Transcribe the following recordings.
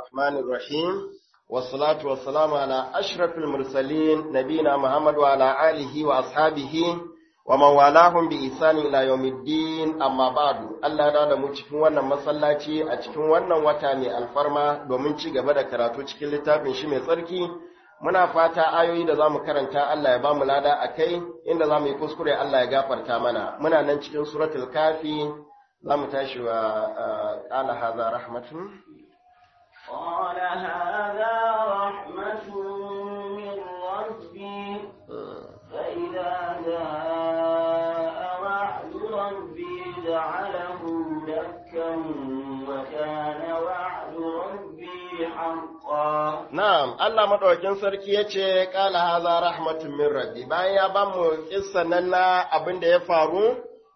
الرحمن الرحيم والصلاة والسلام على أشرف المرسلين نبينا محمد وعلى آله وأصحابه ومن والاهم بإحسان إلى يوم الدين أما بعد Allah da da mu cikin wannan masallaci a cikin wannan wata mai alfarma domin ci gaba da karatu cikin littafin shi mai tsarki muna fata ayoyi da zamu karanta Allah ya ba mu lada akai inda zamu yi kuskure Allah ya gafarta mana muna nan cikin suratul kafi zamu tashi wa qala hadha rahmatun قال هذا رحمة من ربي فإذا جاء وعد ربي جعله دكا وكان وعد ربي حقا Na'am, Allah maɗaukin sarki ya ce, ƙala haza rahmatun min rabbi, bayan ya ba mu ƙissan nan na abin da ya faru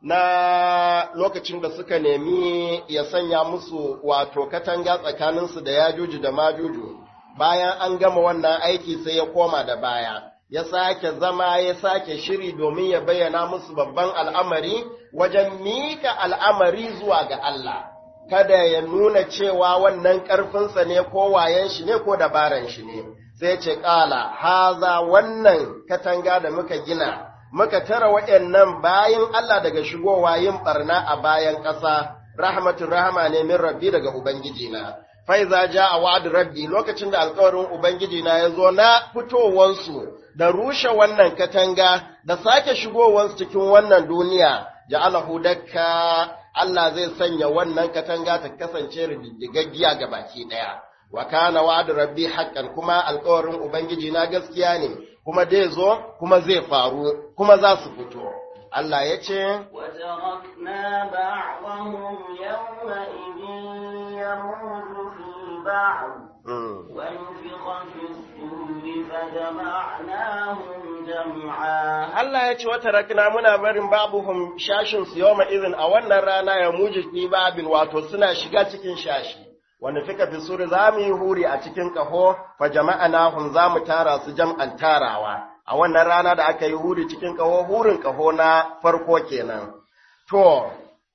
na lokacin da suka nemi ya sanya musu wato katanga tsakaninsu da yajuju da majuju, bayan an gama wannan aiki sai ya koma da baya, ya sake zama ya sake shiri domin ya bayyana musu babban al'amari wajen mika al'amari zuwa ga Allah. kada ya nuna cewa wannan ƙarfinsa ne ko wayen shi ne ko dabaran shi ne, sai ce ƙala, haza wannan katanga da muka gina, muka tara waɗannan bayan Allah daga shigowa yin ɓarna a bayan ƙasa, rahmatun rahama ne min rabbi daga Ubangijina. Faiza ja a wa'ad rabbi lokacin da alkawarin Ubangijina ya zo na fitowansu da rushe wannan katanga da sake shigowansu cikin wannan duniya, ja'alahu dakka Allah zai sanya wannan katanga ta kasance rididdigaggiya ga baki ɗaya. Wa kana wa'adu rabbi haqqan kuma alƙawarin Ubangiji na gaskiya ne, kuma zai zo, kuma zai faru, kuma za su fito. Allah ya ce, وتركنا بعضهم يومئذ يموت في بعض ونفخ في الصور فجمعناهم جمعا Allah ya ce wata rakna muna barin babuhum shashin su yawma izin a wannan rana ya muji fi babin wato suna shiga cikin shashi wanda fika fi suri za mu yi huri a cikin kaho fa jama'anahum za mu tara su jam'an tarawa a wannan rana da aka yi huri cikin kaho hurin kaho na farko kenan to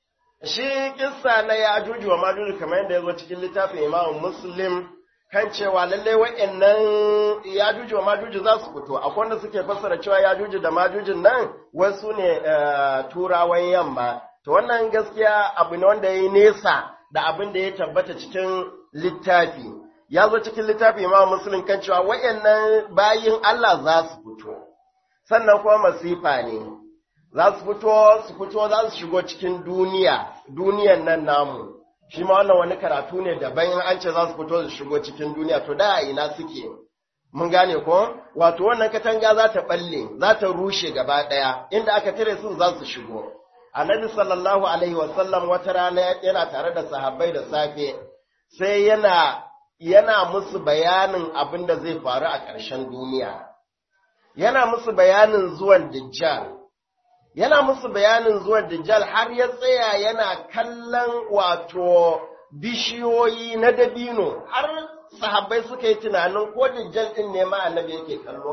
shi kissa na ya ajuju wa majuju kamar yadda ya zo cikin littafin Imam Muslim kan cewa lallai wa'annan yajuju wa majuju za su fito akwai wanda suke fassara cewa yajuju da majujin nan wasu ne turawan yamma to wannan gaskiya abu ne wanda ya nesa da abin da ya tabbata cikin littafi ya zo cikin littafi imam muslim kan cewa wa'annan bayin Allah za su fito sannan kuma masifa ne za su fito su fito za su shigo cikin duniya duniyan nan namu shi ma wannan wani karatu ne daban in an ce za su fito su shigo cikin duniya to da a ina suke mun gane ko wato wannan katanga za ta balle za ta rushe gaba daya inda aka tare su za su shigo annabi sallallahu alaihi wasallam wata rana yana tare da sahabbai da safe sai yana yana musu bayanin abin da zai faru a ƙarshen duniya yana musu bayanin zuwan dajjal yana musu bayanin zuwan Dajjal har ya tsaya yana kallon wato bishiyoyi na dabino har sahabbai suka yi tunanin ko Dajjal din ne ma annabi yake kallo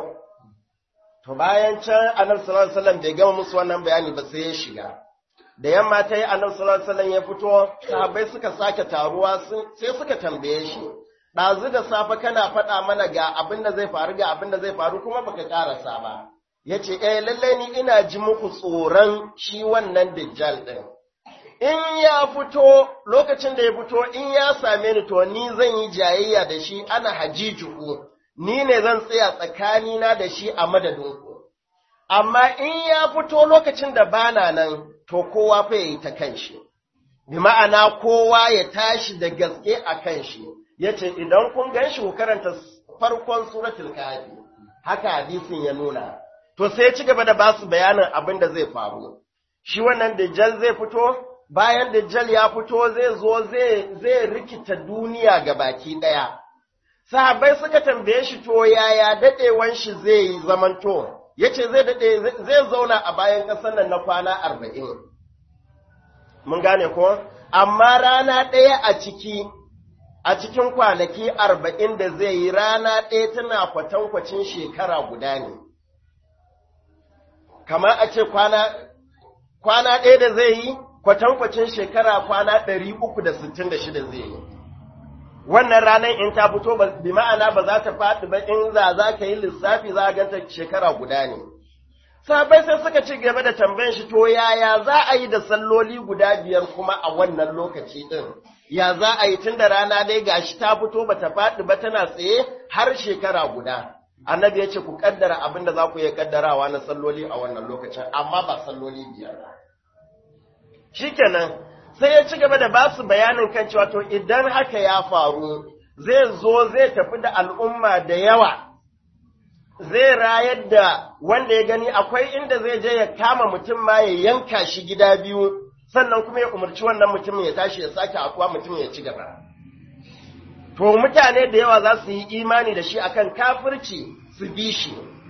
to bayan can annabi sallallahu alaihi wasallam bai gama musu wannan bayani ba sai ya shiga da yamma ta yi annabi sallallahu alaihi wasallam ya fito sahabbai suka sake taruwa sai suka tambaye shi ɗazu da safe kana faɗa mana ga abin da zai faru ga abin da zai faru kuma baka ƙarasa ba ya ce, ‘Eh, lallai ni ina ji muku tsoron shi wannan Dajjal ɗin. In ya fito, lokacin da ya fito, in ya same ni to ni zan yi jayayya da shi ana hajijuku, ni ne zan tsaya tsakanina da shi a madadinku. Amma in ya fito lokacin da bana nan, to kowa fa ya yi ta kan shi. Bi ma'ana kowa ya tashi da gaske a kan shi, ya ce, idan kun gan shi ku karanta farkon suratul kafi, haka hadisin ya nuna. to sai ci gaba da ba su bayanin abin da zai faru. Shi wannan Dajjal zai fito, bayan Dajjal ya fito zai zo zai rikita duniya ga baki ɗaya. Sahabbai suka tambaye shi to yaya daɗewan shi zai yi zamanto, ya ce zai daɗe zai zauna a bayan ƙasar nan na kwana arba'in. Mun gane ko? Amma rana ɗaya a ciki, a cikin kwanaki arba'in da zai yi rana ɗaya tana kwatankwacin shekara guda ne. kamar a ce kwana, kwana ɗaya da zai yi kwatankwacin shekara kwana ɗari uku da sittin da shida zai yi. wannan ranar in ta fito bi ma'ana ba za ta faɗi ba in za za ka yi lissafi za a ganta shekara guda ne sahabbai sai suka ci gaba da tambayan shi to yaya za a yi da salloli guda biyar kuma a wannan lokaci din ya za a yi tun da rana dai gashi ta fito ba ta faɗi ba tana tsaye har shekara guda annabi ya ce ku kaddara abin da za ku iya kaddarawa na salloli a wannan lokacin amma ba salloli biyar ba shikenan sai ya ci gaba da ba su bayanin kan cewa to idan haka ya faru zai zo zai tafi da al'umma da yawa zai rayar da wanda ya gani akwai inda zai je ya kama mutum ma ya yanka shi gida biyu sannan kuma ya umarci wannan mutumin ya tashi ya sake akuwa mutumin ya ci gaba to mutane da yawa za su yi imani da shi akan kafirci su bi shi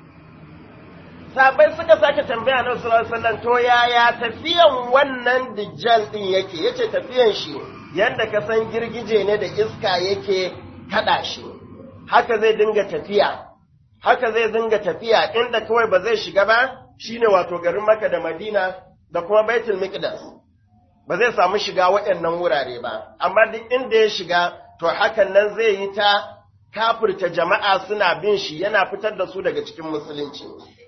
sabai suka sake tambaya na sallallahu alaihi to yaya tafiyan wannan dijjal din yake yace tafiyan shi yanda ka san girgije ne da iska yake kada shi haka zai dinga tafiya haka zai dinga tafiya inda kawai ba zai shiga ba shine wato garin Makka da Madina da kuma Baitul Miqdas ba zai samu shiga waɗannan wurare ba amma duk inda ya shiga to hakan nan zai yi ta kafirta jama'a suna bin shi yana fitar da su daga cikin musulunci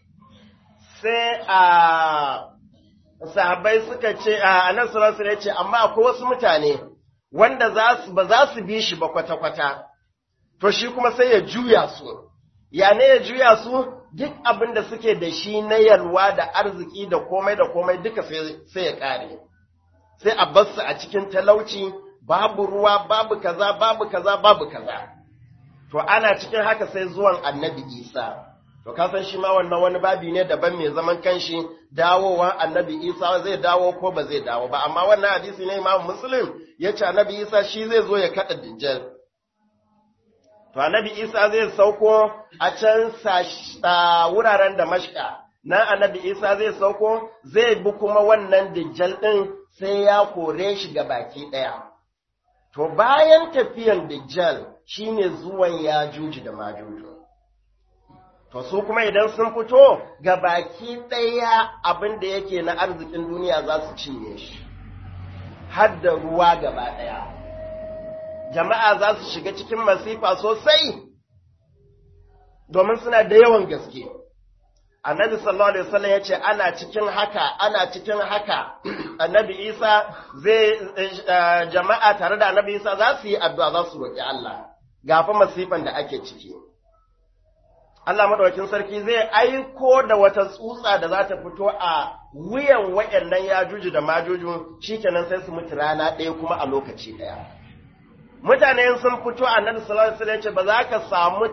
sai a sahabbai suka ce a nan sallallahu ya ce amma akwai wasu mutane wanda za su ba za su bi shi ba kwata-kwata to shi kuma sai ya juya su ya ne ya juya su duk abin da suke da shi na yalwa da arziki da komai da komai duka sai ya kare sai a bar su a cikin talauci babu ruwa babu kaza babu kaza babu kaza to ana cikin haka sai zuwan annabi isa to ka san shi ma wannan wani babi ne daban mai zaman kanshi dawowa annabi isa zai dawo ko ba zai dawo ba amma wannan hadisi ne imam muslim ya ce annabi isa shi zai zo ya kada dijjal to annabi isa zai sauko a can wuraren da mashka nan annabi isa zai sauko zai bi kuma wannan dijjal din sai ya kore shi ga baki ɗaya. To bayan tafiyan Dajjal shine zuwan ya juji da majuju. To su kuma idan sun fito ga baki ɗaya abin da yake na arzikin duniya za su cinye shi, har da ruwa gaba ɗaya. Jama'a za su shiga cikin masifa sosai, domin suna da yawan gaske. annabi sallallahu alaihi wasallam ya ce ana cikin haka ana cikin haka annabi isa zai jama'a tare da annabi isa za su yi addu'a za su roƙi Allah gafa masifan da ake ciki Allah madaukakin sarki zai aiko da wata tsutsa da za ta fito a wuyan waɗannan yajuju da majuju shikenan sai su mutu rana ɗaya kuma a lokaci ɗaya mutane sun fito annabi sallallahu alaihi wasallam ya ce ba za ka samu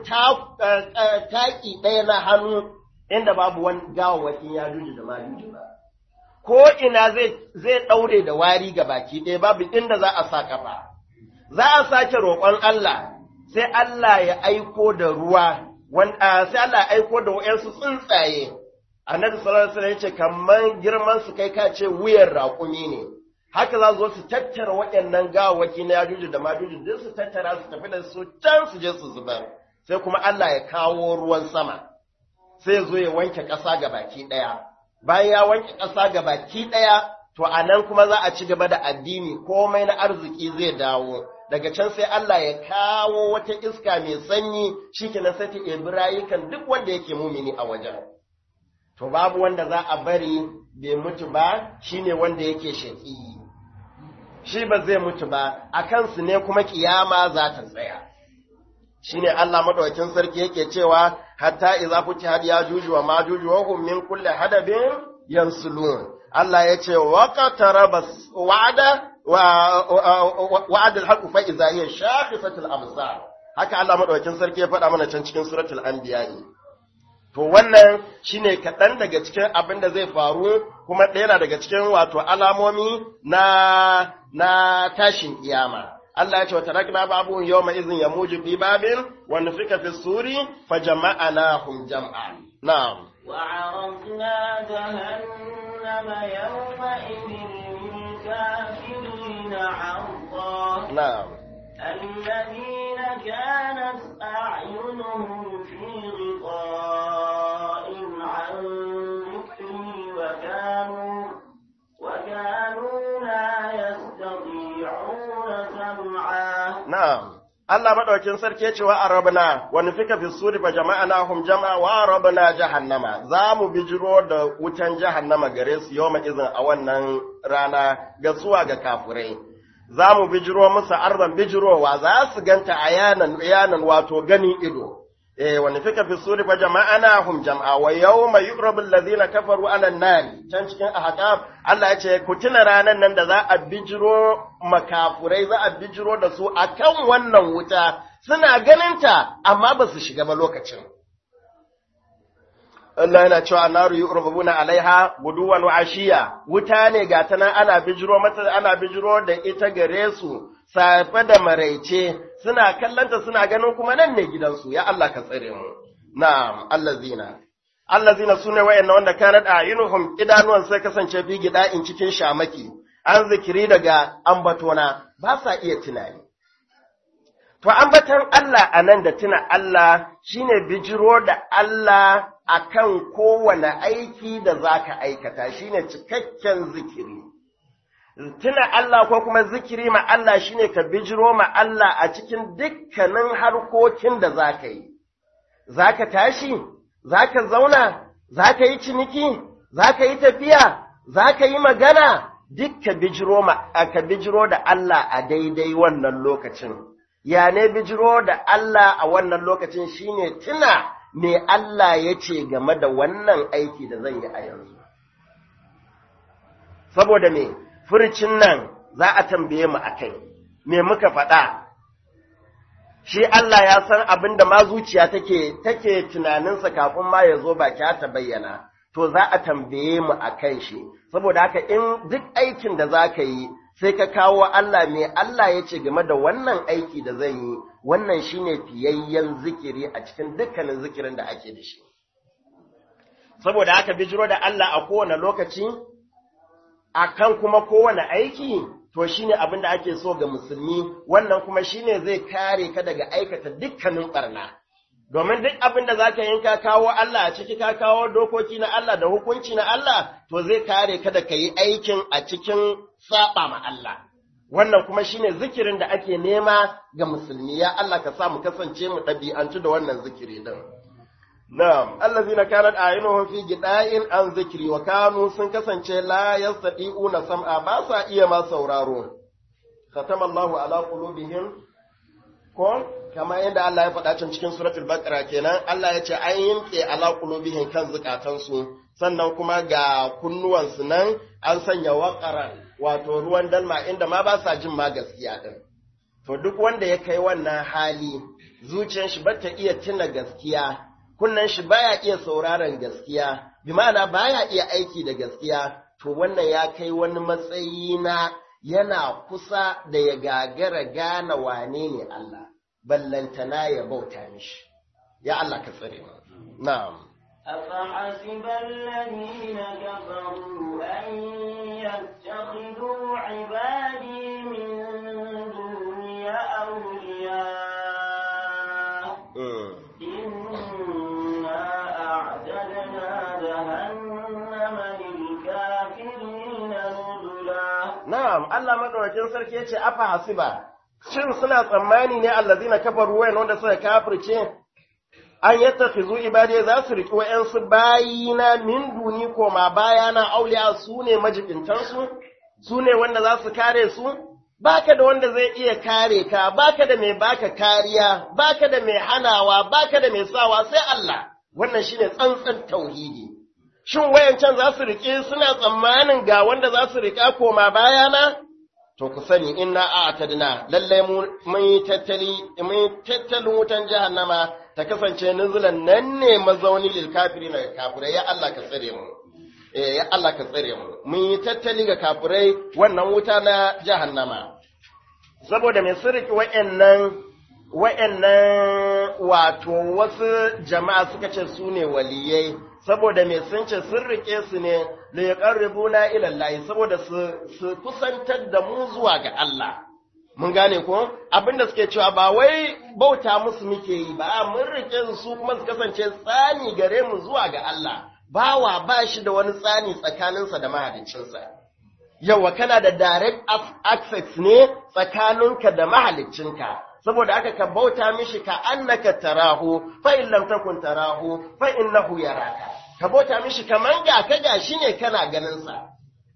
taki ɗaya na hannu inda babu wani gawawwakin ya juji da majuji ba. Ko ina zai ɗaure da wari ga baki ɗaya babu inda za a sa ƙafa. Za a sake roƙon Allah, sai Allah ya aiko da ruwa, sai Allah ya aiko da wa'yansu tsuntsaye. Annabi sallallahu alaihi wasallam ya ce kamar girman su kai ka ce wuyan raƙumi ne. Haka za zo su tattara waɗannan gawawwaki na yajuji da majuji duk su tattara su tafi da su can su je su zubar. Sai kuma Allah ya kawo ruwan sama. sai zo ya wanke ƙasa ga baki ɗaya. Bayan ya wanke ƙasa ga baki ɗaya, to a nan kuma za a ci gaba da addini komai na arziki zai dawo. Daga can sai Allah ya kawo wata iska mai sanyi shi kenan sai ta ebi rayukan duk wanda yake mumini a wajen. To babu wanda za a bari bai mutu ba shine wanda yake shaƙi. Shi ba zai mutu ba, a kansu ne kuma kiyama za ta tsaya. shine Allah madaukakin sarki yake cewa hatta idza futihat yajuju wa majuju wa hum min kulli hadabin yansulun Allah yace wa qataraba wa'ada wa wa'ada al-haqq fa idza hiya shakhisatul absar haka Allah madaukakin sarki ya faɗa mana can cikin suratul anbiya to wannan shine kaɗan daga cikin abin da zai faru kuma ɗaya daga cikin wato alamomi na na tashin kiyama Allah ya ce wata rakna babu yau mai izin ya muji fi babin wanda suka fi suri fa jama'a na hum jam'a. Na'am. وعرضنا جهنم يومئذ للكافرين عرضا Na'am. الذين كانت أعينهم في غطاء عن ذكري وكانوا وكانوا لا يستطيعون سمعا Na'am. Allah madaukin sarki yace wa arabna wa nufika fi suri fa jama'anahum jama'a wa arabna jahannama za mu bijiro da wutan jahannama gare su yawma izin a wannan rana ga zuwa ga kafurai za mu bijiro musu arban bijirowa za su ganta a yanan yanan wato gani ido eh wa nufika fi suri fa jama'anahum jama'a wa yawma yuqrabu alladhina kafaru ala an-nar can cikin ahqaf Allah ya ce ku tuna ranan nan da za a bijiro makafurai za a bijiro da su akan wannan wuta suna ganinta amma ba su shiga ba lokacin Allah yana cewa naru yuqrabuna alaiha guduwan wa ashiya wuta ne ga ta nan ana bijiro mata ana bijiro da ita gare su safe da maraice suna kallanta suna ganin kuma nan ne gidansu ya Allah ka tsare mu na'am allazina allazina sune wayanna wanda kanat ayunuhum idanuwan sai kasance fi gida in cikin shamaki an zikiri daga ambatona ba sa iya tunani to ambatan Allah anan da tuna Allah shine bijiro da Allah akan kowane aiki da zaka aikata shine cikakken zikiri tuna Allah ko kuma zikiri ma Allah shine ka bijiro ma Allah a cikin dukkanin harkokin da zaka yi zaka tashi zaka zauna zaka yi ciniki zaka yi tafiya zaka yi magana duk ka bijiro ma ka bijiro da Allah a daidai wannan lokacin ya ne bijiro da Allah a wannan lokacin shine tuna me Allah ya ce game da wannan aiki da zan yi a yanzu saboda me furcin nan za a tambaye mu akai me muka faɗa shi Allah ya san abin da ma zuciya take take tunaninsa kafin ma ya zo baki ta bayyana to za a tambaye mu akan shi saboda haka in duk aikin da za ka yi sai ka kawo Allah me Allah ya ce game da wannan aiki da zan yi wannan shine fiyayyen zikiri a cikin dukkanin zikirin da ake da shi saboda haka bijiro da Allah a kowane lokaci akan kuma kowane aiki to shine abin da ake so ga musulmi wannan kuma shine zai kare ka daga aikata dukkanin barna domin duk abin da zaka yin ka kawo Allah a ciki ka kawo dokoki na Allah da hukunci na Allah to zai kare ka da yi aikin a cikin saba ma Allah wannan kuma shine zikirin da ake nema ga musulmi ya Allah ka sa mu kasance mu ɗabi'antu da wannan zikiri din Na'am, allazina kanat a'yunuhum fi gida'in an zikri wa kanu sun kasance la yastati'una sam'a ba sa iya ma sauraro. Khatama Allahu ala qulubihim ko kama yadda Allah ya faɗa can cikin suratul Baqara kenan Allah ya ce an yimke ala qulubihim kan zukatansu sannan kuma ga kunnuwansu nan an sanya waqaran wato ruwan dalma inda ma ba sa jin ma gaskiya din. To duk wanda ya kai wannan hali zuciyar shi bata iya tuna gaskiya kunnan shi baya iya sauraron gaskiya, bi ma'ana baya iya aiki da gaskiya, to wannan ya kai wani matsayi na yana kusa da ya gagara gane wane ne Allah, ballantana ya bauta mishi. Ya Allah ka tsare mu. Na'am. أفحسب الذين كفروا أن يتخذوا عبادي من دوني أولياء إنا أعتدنا جهنم للكافرين نزلا Na'am, Allah madaukakin sarki yace afa hasiba. Shin suna tsammani ne allazina kafaru wayan wanda suka kafirce an yattakhizu ibadi za su riki wayansu bayina min duni koma bayana auliya su ne majibintansu su ne wanda za su kare su baka da wanda zai iya kare ka baka da mai baka kariya baka da mai hanawa baka da mai sawa sai Allah wannan shine tsantsan tauhidi shin wayancan za su rike suna tsammanin ga wanda za su rika koma bayana to ku sani inna a'tadna lalle mun yi tattali mun yi tattalin wutan jahannama ta kasance nuzulan nan ne mazauni lil kafirina kafirai ya Allah ka tsare mu eh ya Allah ka tsare mu mun yi tattali ga kafirai wannan wuta na jahannama saboda mai sirki wa'annan wa'annan wato wasu jama'a suka ce su ne waliyai saboda mai sun ce sun rike su ne da ya ƙarribuna ilallahi saboda su kusantar da mu zuwa ga Allah mun gane ko abinda suke cewa ba wai bauta musu muke yi ba mun rike su kuma su kasance tsani gare mu zuwa ga Allah bawa ba shi da wani tsani tsakaninsa da mahaliccinsa yawa kana da direct access ne tsakaninka da mahaliccinka saboda aka ka bauta mishi ka annaka tarahu fa in lam takun tarahu fa innahu yaraka ka bauta mishi kaman ga ka ga shi ne kana ganin sa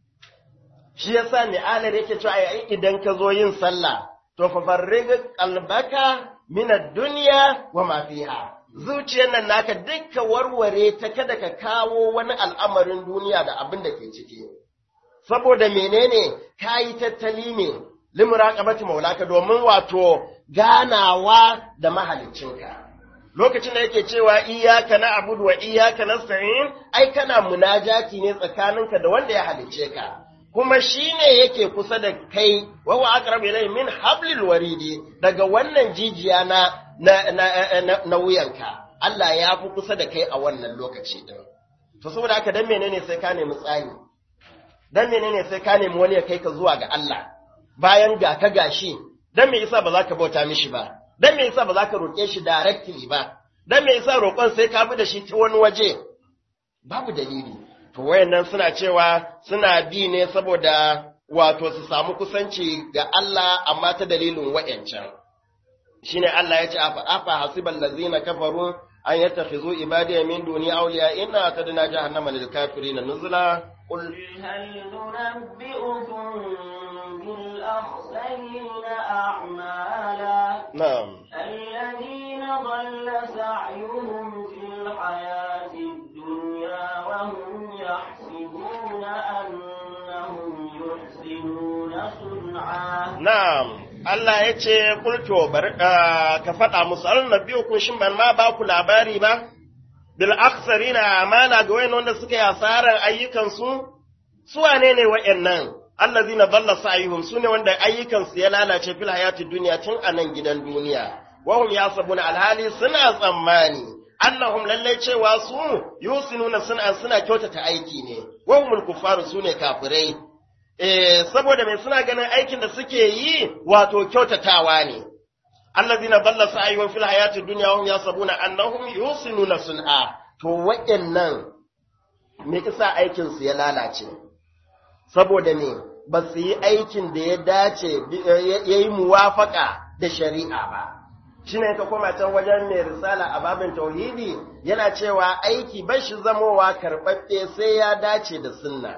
shi yasa ne alar yake cewa ai idan ka zo yin sallah to fa farrig qalbaka min ad-dunya wa ma fiha zuciyar nan naka dukka warware ta kada ka kawo wani al'amarin duniya da abin da ke ciki saboda menene kayi tattali ne limuraqabati maulaka domin wato ganawa da mahaliccinka lokacin da yake cewa iyyaka na'budu wa iyyaka nasta'in ai kana munajati ne tsakaninka da wanda ya halicce ka kuma shine yake kusa da kai wa huwa aqrabu ilayhi min hablil waridi daga wannan jijiya na na, na, na, na wuyanka Allah ya fi kusa da kai a wannan lokaci din to saboda haka dan menene sai ka nemi tsani dan menene sai ka nemi wani ya kai ka zuwa ga Allah bayan ga ka gashi dan me yasa ba za ka bauta mishi ba dan me yasa ba za ka roƙe shi directly ba dan me yasa roƙon sai ka bi da shi ta wani waje babu dalili to wayannan suna cewa suna bi ne saboda wato su samu kusanci ga Allah amma ta dalilin wayancan shine Allah ya ce afa afa hasibal ladzina kafaru an yattakhizu ibadiya min duni awliya inna tadna jahannama lil kafirin nuzula qul هل ننبئكم بالأخسرين أعمالا na'am الذين ضل سعيهم في الحياة الدنيا وهم يحسبون أنهم يحسنون صنعا Na'am, Allah ya ce, Kulto, bari ah, ka faɗa musu, an na biyu kun shin ban ma ba ku labari ba, bil aksari na amana ga wayan wanda suka yi asarar ayyukansu, su wane ne wa'yannan? Allah zina balla sa'ihum su ne wanda ayyukansu ya lalace fil hayati duniya tun a nan gidan duniya. Wahum ya sabuna alhali suna tsammani, Allahum lallai cewa su yusinuna suna suna kyautata aiki ne, wahumul kufaru su ne kafirai. eh, saboda mai suna ganin aikin da suke yi wato kyautatawa ne. Allazina balla sa'ayuhum fil hayatid dunya hum yasabuna annahum yusinuna sun'a. To waɗannan me kisa aikin su ya lalace? Saboda me ba su yi aikin da ya dace ya yi muwafaka da shari'a ba. Shine ka koma can wajen mai risala a babin tauhidi yana cewa aiki ba shi zamowa karɓaɓɓe sai ya dace da sunna.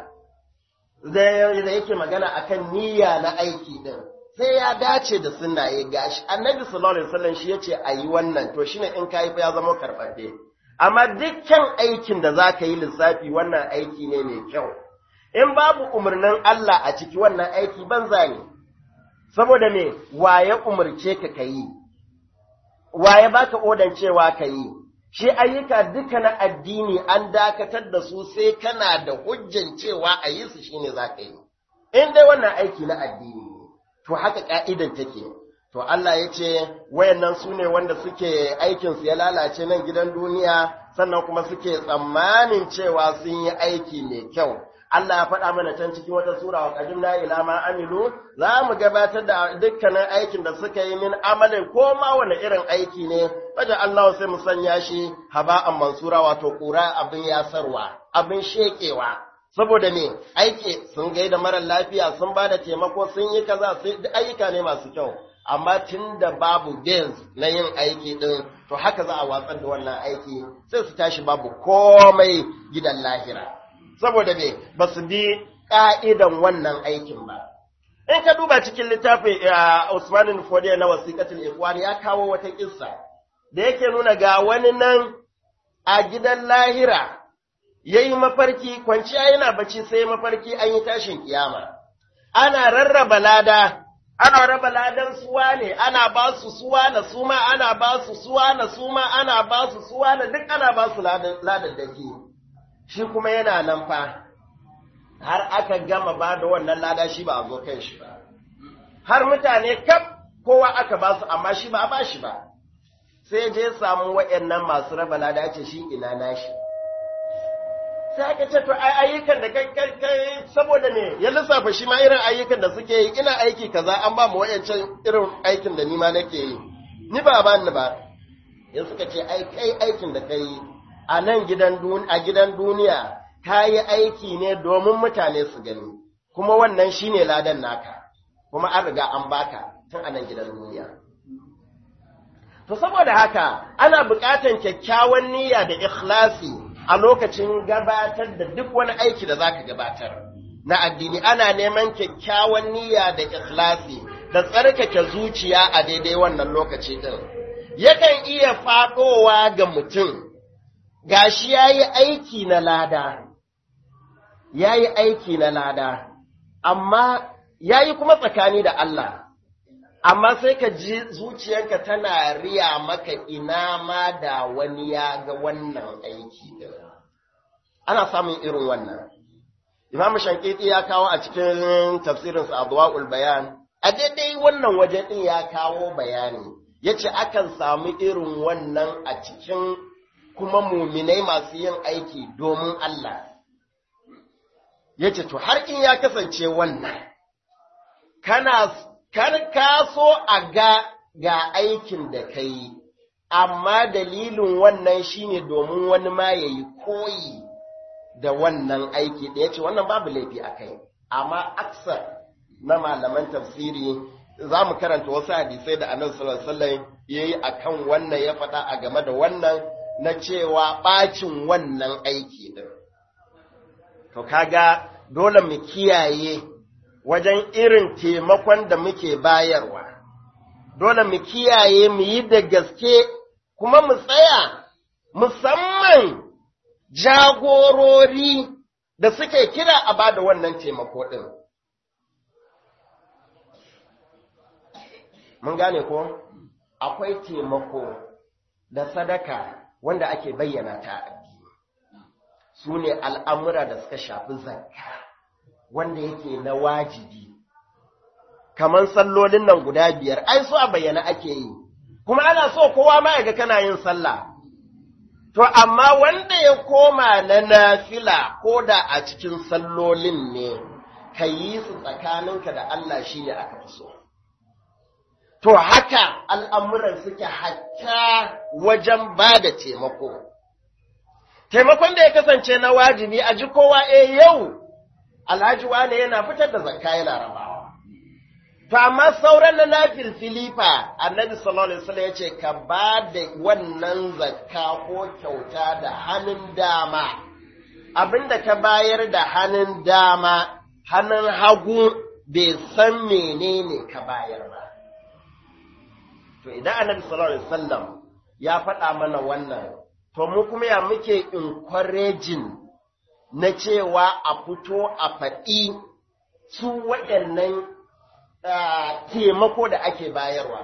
da yake magana akan niyya na aiki din sai ya dace da sunna ya gashi annabi sallallahu alaihi wasallam shi yace ayi wannan to shine in kai fa ya zama karbabbe amma dukkan aikin da zaka yi lissafi wannan aiki ne mai kyau in babu umarnin Allah a ciki wannan aiki banza ne saboda me waye umarce ka kayi waye baka odan cewa kayi shi ayyuka duka na addini an dakatar da su sai kana da hujjan cewa a yi su shine za ka yi. In dai wannan aiki na addini ne, to haka ka'idan take. To Allah ya ce, wayannan su ne wanda suke aikinsu ya lalace nan gidan duniya, sannan kuma suke tsammanin cewa sun yi aiki mai kyau. Allah ya faɗa mana can cikin wata sura wa qadimna ila ma amilu za mu gabatar da dukkanin aikin da suka yi min amalin ko ma wani irin aiki ne wajen Allah sai mu sanya shi haba'an mansura wato ƙura abin yasarwa abin shekewa saboda me aiki sun gaida mara lafiya sun ba da taimako sun yi kaza sai ayyuka ne masu kyau amma tun da babu bens na yin aiki din to haka za a watsar da wannan aiki sai su tashi babu komai gidan lahira saboda me ba su bi ƙa'idan wannan aikin ba. In ka duba cikin littafin Usmanin Fodiya na wasiƙatul Ikhwan ya kawo wata ƙissa da yake nuna ga wani nan a gidan lahira ya yi mafarki, kwanciya yana bacci sai mafarki an yi tashin kiyama. Ana rarraba lada, ana raba ladan suwa ne, ana ba su suwa na suma, ana ba su suwa na suma, ana ba su suwa na duk ana ba su ladan daki. shi kuma yana nan fa har aka gama ba da wannan lada shi ba a zo kan shi ba har mutane kaf kowa aka ba su amma shi ba a ba shi ba sai je samu waɗannan masu raba lada ce shi ina nashi sai aka ce to ai ayyukan da kai kai saboda me ya lissafa shi ma irin ayyukan da suke yi ina aiki kaza an ba mu wayancan irin aikin da ni ma nake yi ni ba ba ni ba ya suka ce ai kai aikin da kai a nan gidan a gidan duniya ka yi aiki ne domin mutane su gani kuma wannan shine ladan naka kuma an riga an baka tun a nan gidan duniya To saboda haka ana buƙatar kyakkyawan niyya da ikhlasi a lokacin gabatar da duk wani aiki da zaka gabatar na addini ana neman kyakkyawan niyya da ikhlasi da tsarkake zuciya a daidai wannan lokaci din. Yakan iya faɗowa ga mutum gashi yayi aiki na lada yayi aiki na lada amma yayi kuma tsakani da Allah amma sai ka ji zuciyarka tana riya maka ina ma da wani ya ga wannan aiki din ana samun irin wannan Imam Shankiti ya kawo a cikin tafsirinsa Adwaul Bayan a daidai wannan waje din ya kawo bayani yace akan samu irin wannan a cikin kuma muminai masu yin aiki domin Allah yace to har in ya kasance wannan kana kar ka so a ga ga aikin da ka yi, amma dalilin wannan shine domin wani ma ya yi koyi da wannan aiki da ya ce wannan babu laifi a kai, amma aksar na malaman tafsiri za mu karanta wasu hadisai da annabi sallallahu alaihi ya yi a kan wannan ya faɗa a game da wannan na cewa ɓacin wannan aiki ɗin. To kaga dole mu kiyaye wajen irin taimakon da muke bayarwa, dole mu kiyaye mu yi da gaske kuma mu tsaya musamman jagorori da suke kira a ba da wannan taimako ɗin. Mun gane ko? Akwai taimako da sadaka wanda ake bayyana ta addini, su ne al'amura da suka shafi zakka. wanda yake na wajibi, kamar sallolin nan guda biyar, ai so a bayyana ake yi, kuma ana so kowa ma ga kana yin sallah. To, amma wanda ya koma na nafila ko da a cikin sallolin ne, ka yi su tsakaninka da Allah shi ne aka fi so. To, haka al'amuran suke hatta wajen ba da taimako. Taimakon da ya kasance na wajibi a ji kowa e yau alhaji wane yana fitar da zakka yana rabawa. To amma sauran na nafil filifa annabi sallallahu alaihi wasallam yace ka ba da wannan zakka ko kyauta da hannun dama abinda ka bayar da hannun dama hannun hagu bai san menene ka bayar ba. To idan annabi sallallahu alaihi wasallam ya faɗa mana wannan to mu kuma ya muke encouraging na cewa a fito a faɗi su waɗannan taimako da ake bayarwa.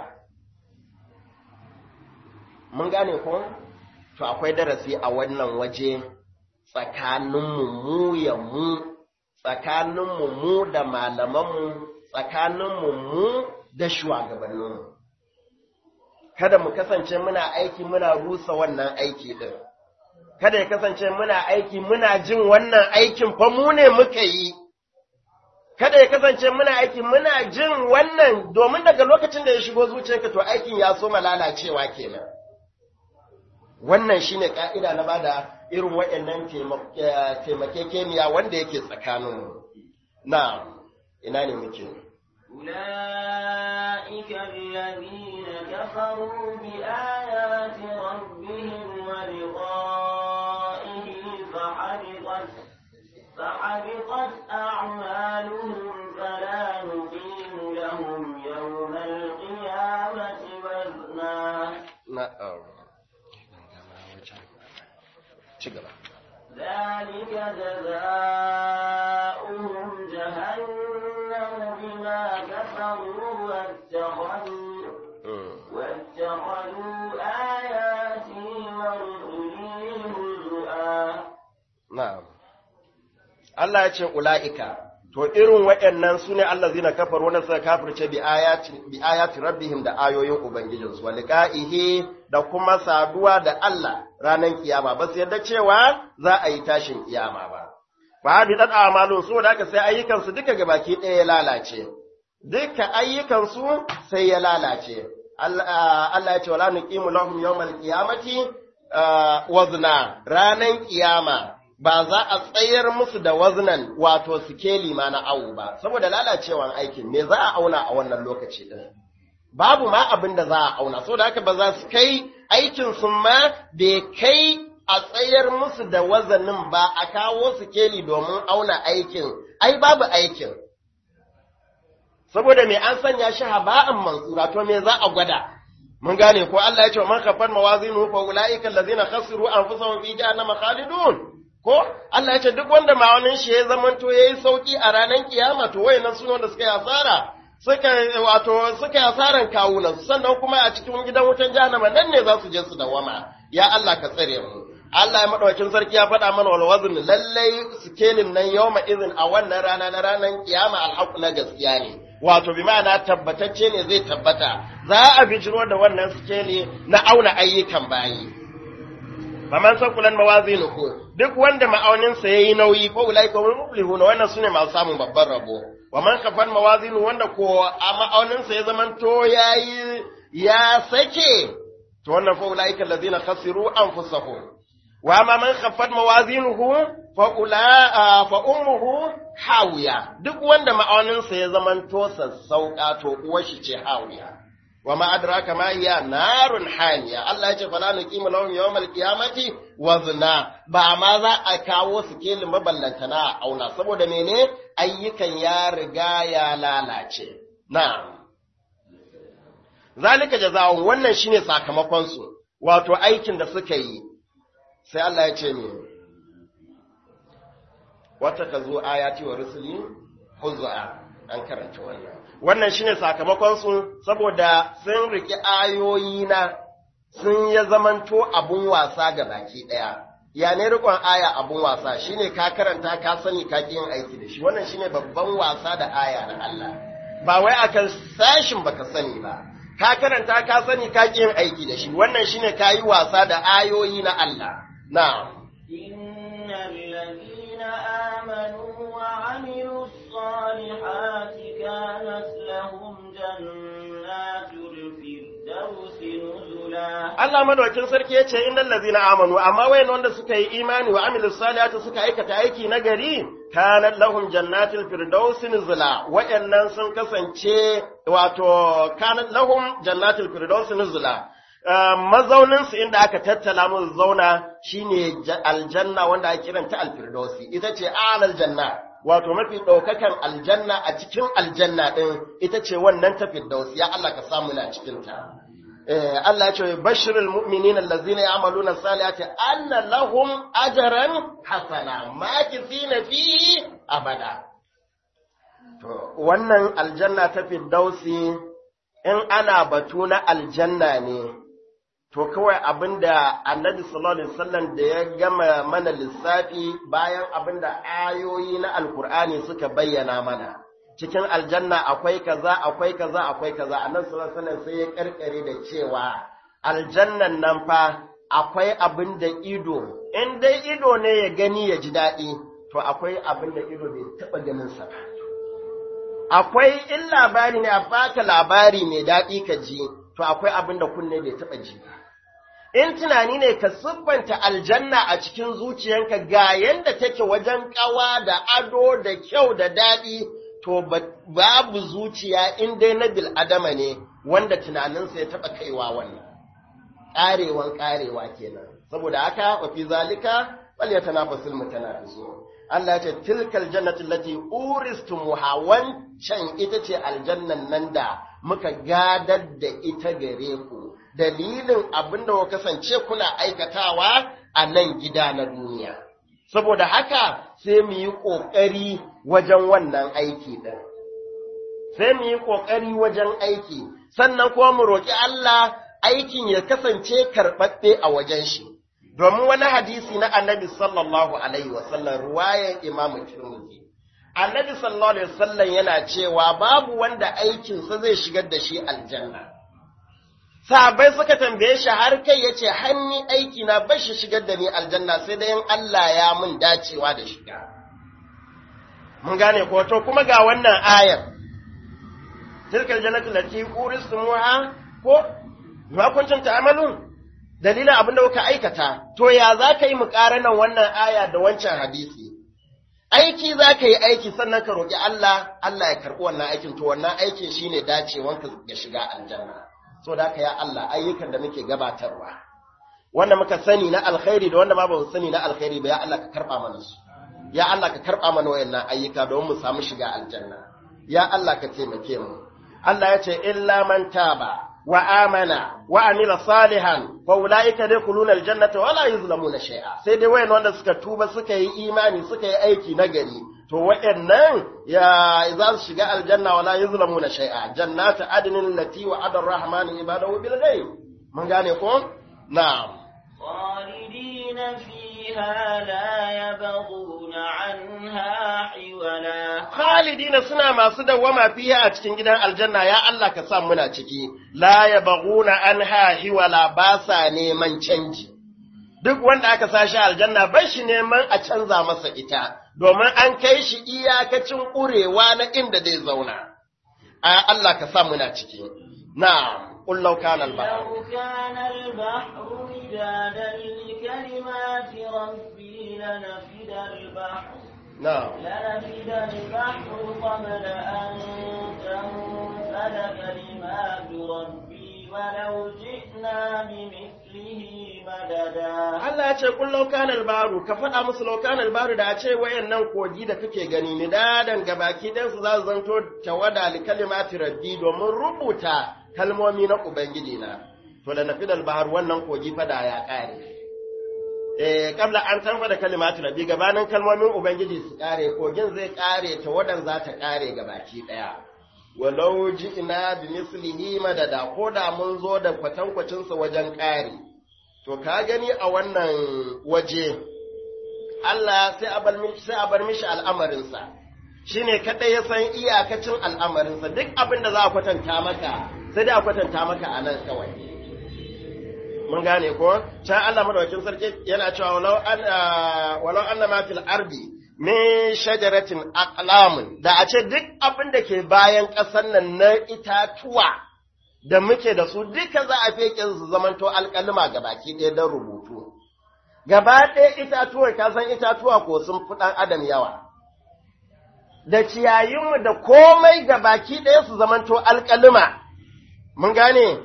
Mun gane ko? To akwai darasi a wannan waje tsakaninmu mu ya mu, tsakaninmu mu da malamanmu, tsakaninmu mu da shugabanninmu. Kada mu kasance muna aiki muna rusa wannan aiki ɗin. kada ya kasance muna aiki muna jin wannan aikin fa mu ne muka yi, kada ya kasance muna aiki muna jin wannan domin daga lokacin da ya shigo zuciyarka to aikin ya so lalacewa kenan. Wannan shi ne ƙa'ida na bada irin waɗannan taimakekeniya wanda yake tsakaninmu. Na, ina ne muke? أولئك الذين كفروا بآيات ربهم ولقائه فحبطت فحبطت أعمالهم فلا نقيم لهم يوم القيامة وزنا Na'am. Ci gaba. ذلك جزاؤهم جهنم بما كفروا واتخذوا واتخذوا آياتي ورسلي هزؤا Na'am. Allah ya ce ula'ika, to irin waɗannan su ne Allah zina kafar wanda suka kafirce bi ayati rabbihim da ayoyin Ubangijinsu, wa liqa'ihi da kuma saduwa da Allah ranar kiyama, ba su yadda cewa za a yi tashin kiyama ba. Ba bi dan amalun su da aka sai ayyukansu duka gabaki ɗaya ya lalace. Duka ayyukansu sai ya lalace. Allah ya ce wala nuqimu lahum yawmal qiyamati wazna ranan kiyama ba za a tsayar musu da waznan wato sikeli ma na awu ba saboda lalacewan aikin me za a auna a wannan lokaci din babu ma abin da za a auna saboda haka ba za su kai aikin su ma bai kai a tsayar musu da wazanin ba a kawo su keli domin auna aikin ai babu aikin saboda me an sanya shi haba'an mansura to me za a gwada mun gane ko Allah ya ce man kafar mawazinu fa ulaika allazina khasiru anfusahum fi jahannama khalidun ko Allah ya ce duk wanda ma'aunin shi ya zamanto yayi sauki a ranar kiyama to wayannan su wanda suka yi asara suka wato suka yi asaran kawunan sannan kuma a cikin gidan wutan jahannama nan ne za su je su dawama ya Allah ka tsare mu Allah ya madaukakin sarki ya faɗa mana wal wazn lallai sikelin nan yawma izin a wannan rana na ranar kiyama alhaq na gaskiya ne wato bi ma'ana tabbatacce ne zai tabbata za a bijiro da wannan sikeli na auna ayyukan bayi faman sakulan mawazinuhu duk wanda ma'auninsa yayi nauyi ko ulaika hum muflihun wannan sune masu samun babban rabo wa man kafan mawazinu wanda ko a ma'auninsa ya zamanto yayi ya sake to wannan fa ulaika allazina khasiru anfusahum wa ma man khaffat mawazinuhu fa ula fa ummuhu hawiya duk wanda ma'auninsa ya zamanto sassauka to uwar shi ce hawiya wa ma adraka ma hiya narun haniya Allah ya ce fala nuqimu lahum yawmal qiyamati wazna ba ma za a kawo su kelin maballantana a auna saboda mene ayyukan ya riga ya lalace na'am zalika jazaa'un wannan shine sakamakon su wato aikin da suka yi sai Allah ya ce ne wata ka zo ayati wa rusuli huzza an karanta wannan wannan shine sakamakon su saboda sun riki ayoyi na sun ya zamanto abun wasa ga baki daya ya ne rikon aya abun wasa shine ka karanta ka sani ka yin aiki da shi wannan shine babban wasa da aya na Allah ba wai akan sashin baka sani ba ka karanta ka sani ka yin aiki da shi wannan shine kayi wasa da ayoyi na Allah na'am إن الذين آمنوا وعملوا الصالحات كانت لهم جنات الفردوس نزلا Allah madaukin sarki ya ce innal ladzina amanu amma wayan wanda suka yi imani wa amilus salihati suka aikata aiki na gari kanat lahum jannatul firdaus nuzula wayannan sun kasance wato kanat lahum jannatul firdaus nuzula mazaunin su inda aka tattala musu zauna shine aljanna wanda ake kiranta alfirdausi ita ce alal janna wato mafi ɗaukakan aljanna a cikin aljanna ɗin ita ce wannan ta firdausi ya Allah ka samu na cikin ta Allah ya ce bashirul mu'minina allazina ya'maluna salihati anna lahum ajran hasana makithina fihi abada to wannan aljanna ta firdausi in ana batu na aljanna ne to kawai abinda annabi sallallahu alaihi wasallam da ya gama mana lissafi bayan abinda ayoyi na alkur'ani suka bayyana mana cikin aljanna akwai kaza akwai kaza akwai kaza annabi sallallahu alaihi wasallam sai ya karkare da cewa aljannan nan fa akwai abin da ido in dai ido ne ya gani ya ji daɗi to akwai abin da ido bai taɓa ganin sa ba akwai in labari ne a baka labari mai daɗi ka ji to akwai abin da kunne bai taɓa ji ba in tunani ne ka siffanta aljanna a cikin zuciyanka ga yanda take wajen ƙawa da ado da kyau da daɗi to babu zuciya in dai na bil'adama ne wanda tunaninsa ya taɓa kaiwa wannan ƙarewan ƙarewa kenan saboda haka wa fi zalika wal yatanafasul mutanafisun Allah ya ce tilkal jannati allati uristumuha wancan ita ce aljannan nan da muka gadar da ita gare ku dalilin abin da kuka kasance kuna aikatawa a nan gida na duniya saboda haka sai mu yi ƙoƙari wajen wannan aiki ɗin sai mu yi ƙoƙari wajen aiki sannan kuma mu roƙi Allah aikin ya kasance karɓaɓɓe a wajen shi domin wani hadisi na annabi sallallahu alaihi wasallam ruwayan imamu tirmidhi annabi sallallahu alaihi wasallam yana cewa babu wanda aikinsa zai shigar da shi aljanna sahabbai suka tambaye shi har kai yace hanni aiki na bar shi shigar da ni aljanna sai dai in Allah ya mun dacewa da shiga mun gane ko to kuma ga wannan ayar tilkal jannatu lati uristumuha ko ma kuntum ta'malun dalilin abin da kuka aikata, to ya za ka yi muƙaranan wannan aya da wancan hadisi? aiki za ka yi aiki sannan ka roƙi Allah Allah ya karɓi wannan aikin to wannan aikin shine dacewanka ya shiga aljanna so da haka ya Allah ayyukan da muke gabatarwa wanda muka sani na alkhairi da wanda ma ba mu sani na alkhairi ba ya Allah ka karɓa mana su ya Allah ka karɓa mana wayannan ayyuka don mu samu shiga aljanna ya Allah ka taimake mu Allah ya ce illa man taba wa amana wa amila salihan fa ulaika yadkhuluna aljannata wa la yuzlamuna shay'a sai dai wayan wanda suka tuba suka yi imani suka yi aiki nagari to wayannan ya za su shiga aljanna wa la yuzlamuna shay'a jannatu adnin lati wa'ada ar-rahmanu ibadahu bil ghaib mun gane ko na'am خالدين فيها لا يبغون عنها حولا khalidina suna masu dawwama fiha a cikin gidan aljanna ya Allah ka sa muna ciki la yabghuna anha hiwala ba sa neman canji duk wanda aka sashi aljanna bai shi neman a canza masa ita domin an kai shi iyakacin ƙurewa na inda zai zauna a Allah ka sa muna ciki na'am qul law kana al-bahr لو كان البحر مدادا لكلمات ربي لنفد البحر na'am لنفد البحر قبل أن تنفد كلمات ربي ولو جئنا بمثله مددا Allah ya ce kun laukan albaru ka faɗa musu laukan albaru da a ce wayannan kogi da kake gani ni dadan gabaki ɗan su za su zanto tawada li kalimati rabbi domin rubuta kalmomi na ubangiji na to da nafi albaru wannan kogi fada ya ƙare eh kabla an tanfa da kalimati rabbi gabanin kalmomin ubangiji su ƙare kogin zai ƙare tawadan za ta ƙare gabaki ɗaya walau ji'na bi mislihi madada ko da mun zo da kwatankwacinsa wajen ƙari To, ka gani a wannan waje, Allah sai a bar mishi, sai a bar mishi al'amarinsa, shi ne kaɗai ya san iyakacin al'amarinsa, duk abin da za a kwatanta maka, sai dai a kwatanta maka a nan kawai. Mun gane ko? Can Allah madawakin sarki yana cewa walau an walau anna ma fil ardi min shajaratin aqlamun da a ce duk abin da ke bayan ƙasar nan na itatuwa da muke da su duka za a feke su zamanto alƙalima ga baki ɗaya don rubutu. Gaba ɗaya itatuwar ka san itatuwa ko sun fi ɗan adam yawa. Da ciyayinmu da komai ga baki ɗaya su zamanto alƙalima. Mun gane?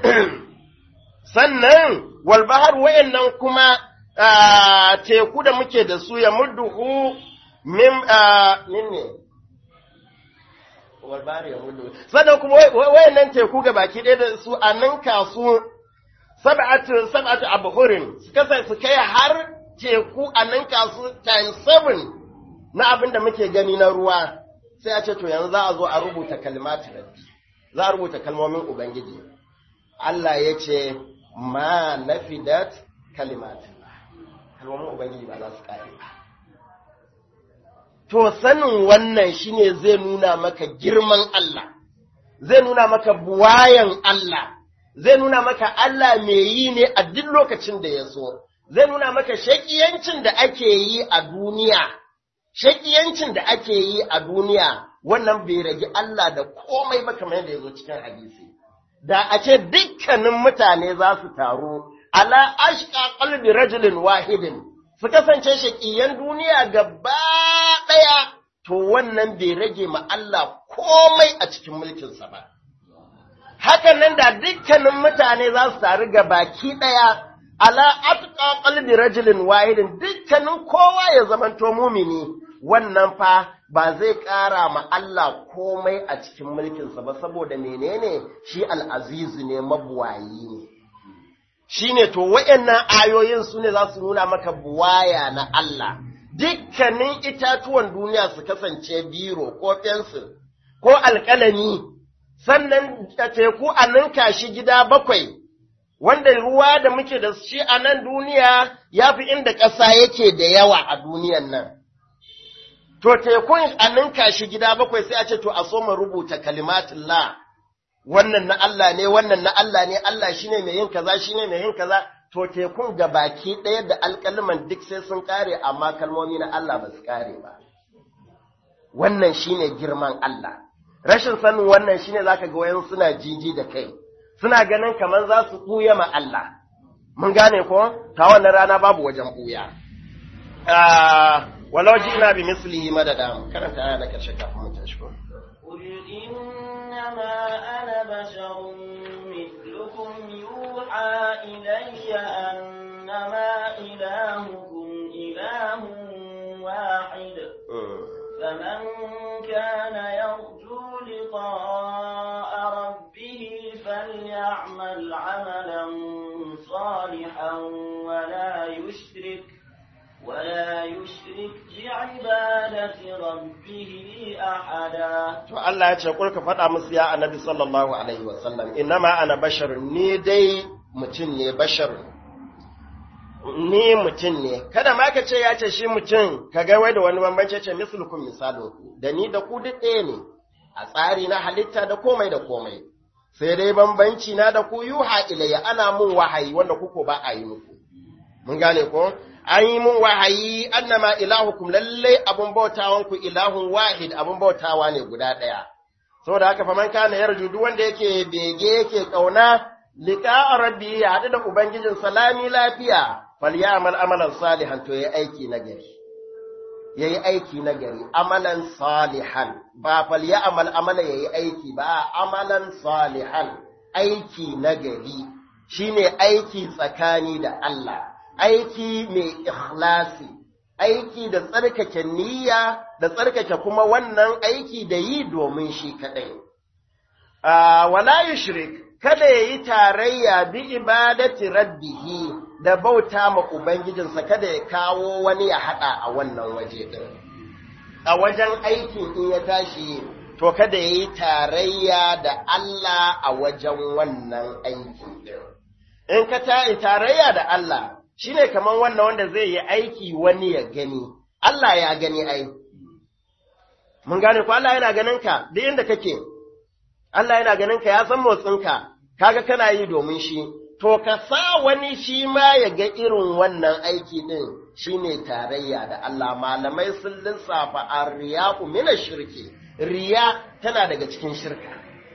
Sannan walbahar wayannan kuma teku da muke da su ya mudduhu min min ne. walbari ya hudu sannan kuma wayannan teku ga baki ɗaya da su a ninka su sab'atu sab'atu abhurin su kasa su kai har teku a ninka su times seven na abin da muke gani na ruwa sai a ce to yanzu za a zo a rubuta kalmatu rabbi za a rubuta kalmomin ubangiji Allah ya ce ma nafidat kalimatu kalmomin ubangiji ba za su kare ba To, sanin wannan shine zai nuna maka girman Allah, zai nuna maka buwayan Allah, zai nuna maka Allah mai yi ne a duk lokacin da ya so, zai nuna maka shaƙiyancin da ake yi a duniya, shaƙiyancin da ake yi a duniya, wannan bai rage Allah da komai ba kamar yadda ya zo cikin hadisi. Da a ce dukkanin mutane za su taru, ala ashqa qalbi rajulin wahidin, su kasance shaƙiyan duniya gaba ɗaya, to wannan bai rage ma Allah komai a cikin mulkinsa ba. Hakan nan da dukkanin mutane za su taru ga baki ɗaya, ala atqa qalbi rajulin wahidin dukkanin kowa ya zamanto mumini, wannan fa ba zai ƙara ma Allah komai a cikin mulkinsa ba saboda menene shi al'azizu ne mabuwayi ne. shi ne to waɗannan ayoyin su ne za su nuna maka buwaya na Allah, dukkanin itatuwan duniya su kasance biro ko fensil ko alƙalami, sannan a teku a ninka shi gida bakwai, wanda ruwa da muke da shi a nan duniya ya fi inda ƙasa yake da yawa a duniyan nan. To tekun a ninka shi gida bakwai sai a ce to a so mu rubuta kalimatin la. wannan na Allah ne, wannan na Allah ne, Allah shi ne mai yin kaza, shi ne mai yin kaza, to tekun ga baki ɗaya da alƙalman duk sai sun ƙare, amma kalmomi na Allah ba su ƙare ba. Wannan shi ne girman Allah. Rashin sanin wannan shi ne za ka ga wayan suna jiji da kai, suna ganin kamar za su ɓuya ma Allah. Mun gane ko? Ta wannan rana babu wajen ɓuya. walau ji'na bi mislihi madada karanta aya na karshe kafin mu tashi ko قل إنما أنا بشر مثلكم يوحى إلي أنما إلهكم إله واحد فمن كان يرجو لقاء ربه فليعمل عملا صالحا ولا يشرك ولا يشرك بعبادة ربه أحدا to Allah ya ce kurka faɗa musu ya annabi sallallahu alaihi wasallam innama ana bashar ni dai mutum ne bashar ni mutum ne kada ma ka ce ya ce shi mutum ka ga wai da wani bambanci ce mislukum misalin ku da ni da ku duk ɗaya ne a tsari na halitta da komai da komai sai dai bambanci na da ku yuha ilayya ana mun wahayi wanda kuko ba a yi muku mun gane ko an yi mun wahayi annama ilahukum lallai abun bautawan ku ilahun wahid abun bautawa ne guda ɗaya saboda haka faman kana yarju duk wanda yake bege yake kauna liqa rabbi ya haɗu da ubangijin salami lafiya falyamal amalan salihan to yayi aiki na gari yayi aiki na gari amalan salihan ba falyamal amala yayi aiki ba amalan salihan aiki na gari shine aiki tsakani da Allah aiki mai ikhlasi, aiki da tsarkake niyya da tsarkake kuma wannan aiki da yi domin shi kaɗai. Wala yushrik kada ya yi tarayya bi ibadati rabbihi da bauta ma Ubangijinsa kada ya kawo wani ya haɗa a wannan waje ɗin. A wajen aikin in ya tashi to kada ya yi tarayya da Allah a wajen wannan aikin ɗin. In ka ta tarayya da Allah, shi ne kamar wannan wanda zai yi aiki wani ya gani, Allah ya gani ai. Mun gane ko Allah yana ganin ka duk inda kake, Allah yana ganin ka ya san motsinka, kaga kana yi domin shi, to ka sa wani shi ma ya ga irin wannan aiki ɗin shi ne tarayya da Allah malamai sun lissafa a riya mina shirki, riya tana daga cikin shirka.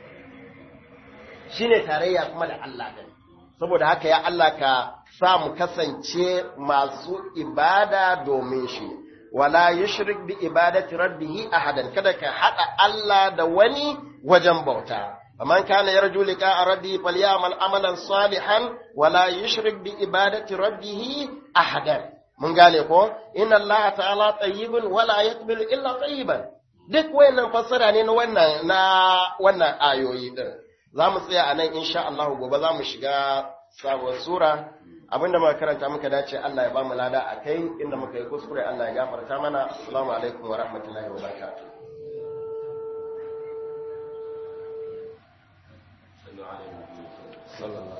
Shi ne tarayya kuma da Allah ɗin. saboda haka ya Allah ka sa mu kasance masu ibada domin shi wala yushrik bi ibadati rabbih ahadan kada ka hada Allah da wani wajen bauta faman kana yarju liqa rabbi falyamal amalan salihan wala yushrik bi ibadati rabbih ahadan mun gane ko inna Allah ta'ala tayyibun wala yaqbalu illa tayyiban duk wayannan fassara ne na wannan na wannan ayoyi din za mu tsaya a nan insha Allah gobe za mu shiga sabuwar sura abinda muka karanta muka dace Allah ya ba mu lada a kai inda muka yi kuskure Allah ya gafarta mana assalamu alaikum wa rahmatullahi wa barakatuh sallallahu